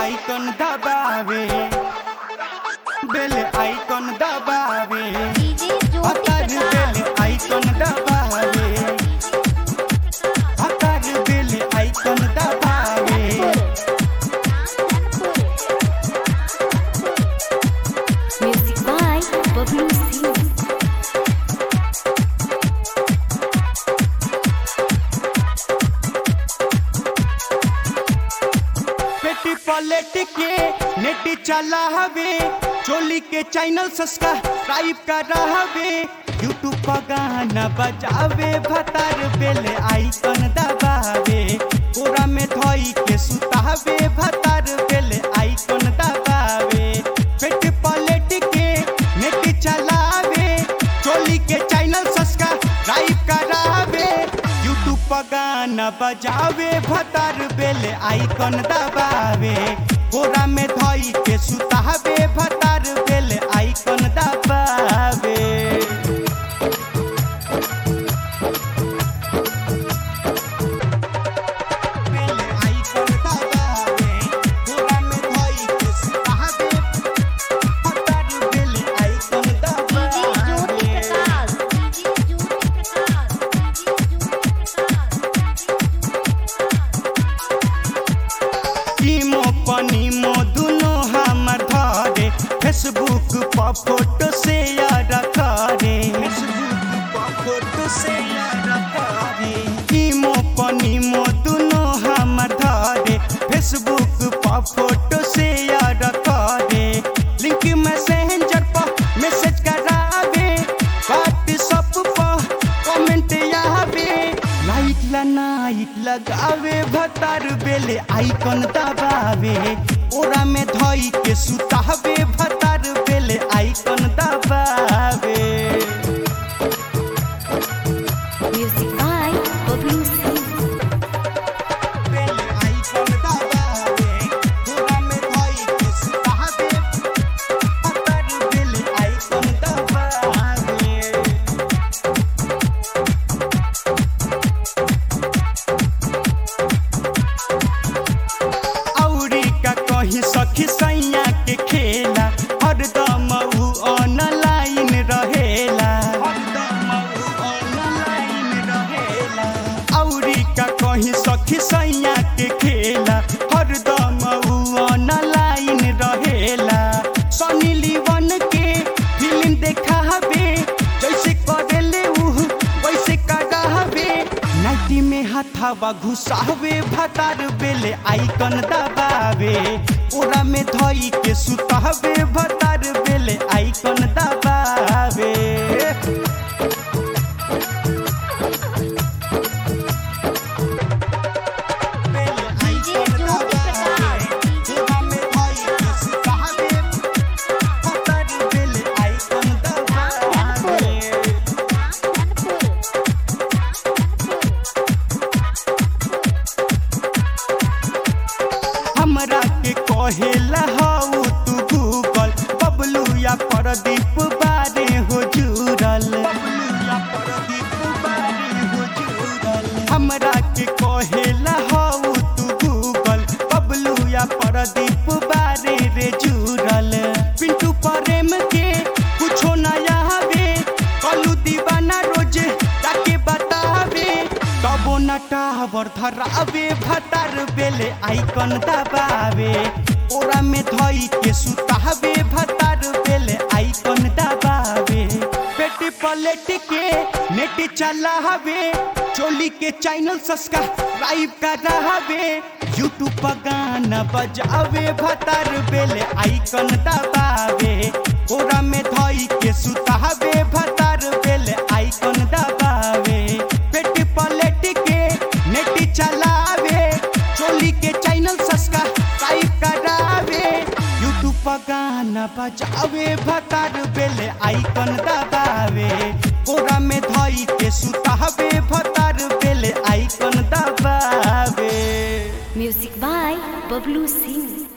icon दबावे बेल icon दबावे DJ ज्योति हतार प्रकाश बेल आइकन दबावे हतार बेल आइकन दबावे म्यूजिक बाय बबलू सिंह पेटी पलट के नेट चला हवे चोली के चैनल सब्सक्राइब कर हवे यूट्यूब पर गाना बजावे भतार बेल आइकन दबावे पूरा में धोई के सुतावे भतार बेल आइकन दबावे पेट पलट के नेट चलावे चोली के चैनल सब्सक्राइब करावे यूट्यूब पर गाना बजावे भतार बेल आइकन दबावे कोरा में धोई के सुतावे भतार बेल आइकन दबावे बेल आइकन दबावे कोरा में धोई के सुतावे भतार बेल आइकन डीजे ज्योति दबावे प्रकाश डीजे ज्योति प्रकाश टीमो पनीमो दुनो हमर धरे फेसबुक पर फोटो शेयर करे फेसबुक पर फोटो शेयर करे टीमो पनीमो दुनो हमर धरे फेसबुक पर फोटो शेयर करे लिंक मैसेंजर पर मैसेज करावे व्हाट्सएप पर कमेंट आवे लाइक ला नाइक लगावे भतार बेले आइकन दबावे ओरा में धोई के सुतावे भतार बेले आइकन दबावे म्यूजिक बाय बबलू सिंह बेले आइकन दबावे ओरा में धोई के सुतावे भतार बेले आइकन दबावे औरी का कही सखी सैया के खेला हरदम उ ऑनलाइन रहेला हरदम उ ऑनलाइन रहेला औरी का कही सखी सैया के खेला हरदम उ ऑनलाइन रहेला सनी लीवन के फिल्म देखावे जैसे करेले उ वैसे करावे नाइटी में हथावा घुसावे भतार बेले आइकन दबावे ओरा में धोई के सुतावे भतार बेले आइकन दबावे बेले डीजे आइकन ज्योति दबावे, प्रकाश ओरा में धोई के सुतावे भतार बेले आइकन दबावे हमरा के कहेला हऊ तू गूगल बबलू या प्रदीप बारे हो जुड़ल हमरा के कहेला हऊ तू गूगल बबलू या प्रदीप बारे रे जुड़ल पिंटू प्रेम के कुछो नया हवे कलू दीवाना रोज ताके बतावे तबो न टावर धरावे भतार बेले आइकन दबावे ओरा में धोई के सुतावे भतार बेले आइकन दबावे पेटी पलट के नेट चलावे चोली के चैनल सब्सक्राइब करावे यूट्यूब पर गाना बजावे भतार बेले आइकन दबावे ओरा में धोई के सुतावे भतार बेले आइकन दबावे पेट पलट के नेट चलावे चोली के चैनल सब्सक्राइब करावे यूट्यूब पर गाना बजावे भतार बेले आइकन दबावे ओरा में धोई के सुतावे भतार बेले आइकन दबावे म्यूजिक बाय बबलू सिंह